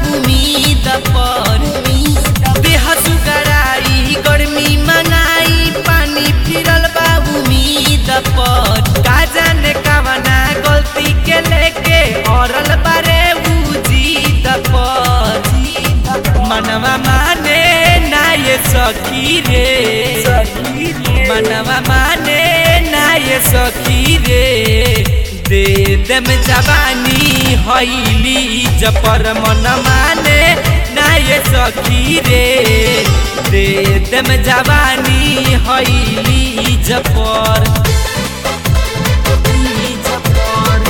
उम्मीद पर देह सुगराई गर्मी मनाई पानी फिरल बा उम्मीद पर का जाने कवना गलती के लेके औरल बारे उ जीत पर मनवा माने ना ये सखी रे मनवा माने ना ये सखी रे दे दम जवानी हईली जपर मन माने ना ये सखी रे दे दम जवानी हईली जपर जपर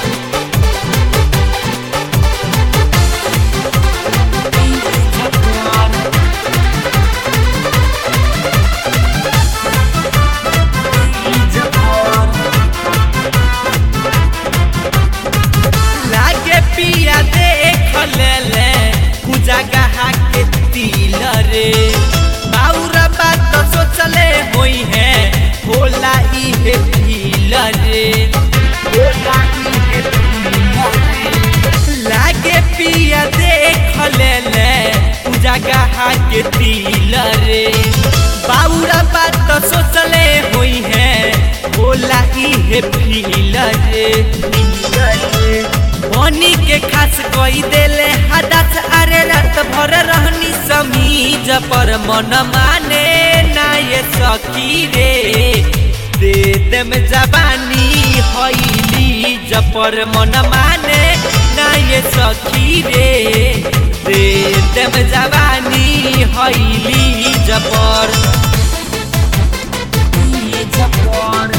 लागे पिया देख ले ले पूजा गहा के तिल रे बाउरा बात सोचले होई है होला ई हे तिल रे होला ई हे तिल रे लागे पिया देख ले ले पूजा गहा के तिल रे बाउरा बात सोचले होई है होला ई हे फिल रे बनी के खास कोई देले हदस अरे रात भर रहनी समीज पर मन माने ना ये सखी रे दे देम जबानी हईली जपर मन माने ना ये सखी रे दे देम जबानी हईली जपर जपर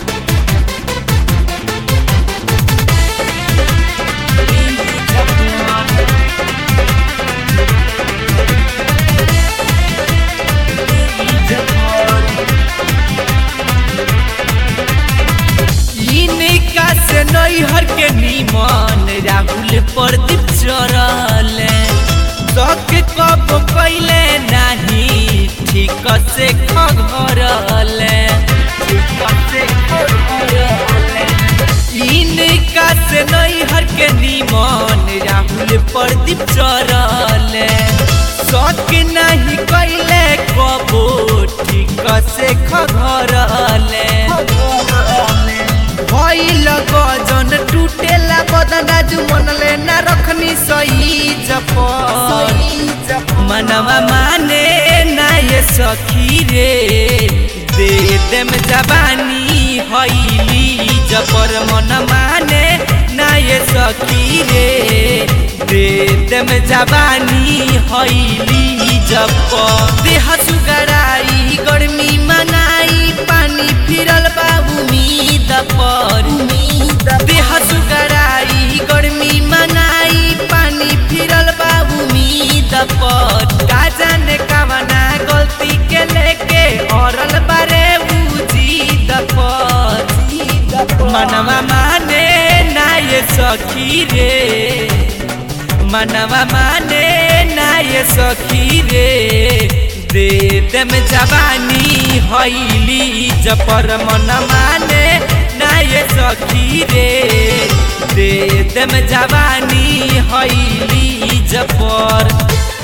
इनका से नैहर के निमन राहुल प्रदीप चरल तक कब कैले नाही ठीक से खगरल ठीक से खगरल इनका से नैहर के निमन राहुल प्रदीप चरल शक नहीं कैले कबो ठीक से खगरल भइल गजन टूटेला बदना जु मनले ना रखनी सही जप मनवा माने ना ये सखी रे दे देम जवानी हईली जपर मन माने ना ये सखी रे दे देम जवानी हईली जप देह सुगराई गर्मी मनाई पानी फिरल बा उम्मीद पर देह सुगराई गर्मी मनाई पानी फिरल बा उम्मीद पर का जाने कवना गलती के लेके औरल बारे उ जीद पर मनवा माने ना ये सखी रे मनवा माने ना ये सखी रे दे देम जवानी हईली जपर मन माने ना ये सखी रे दे देम जवानी हईली जपर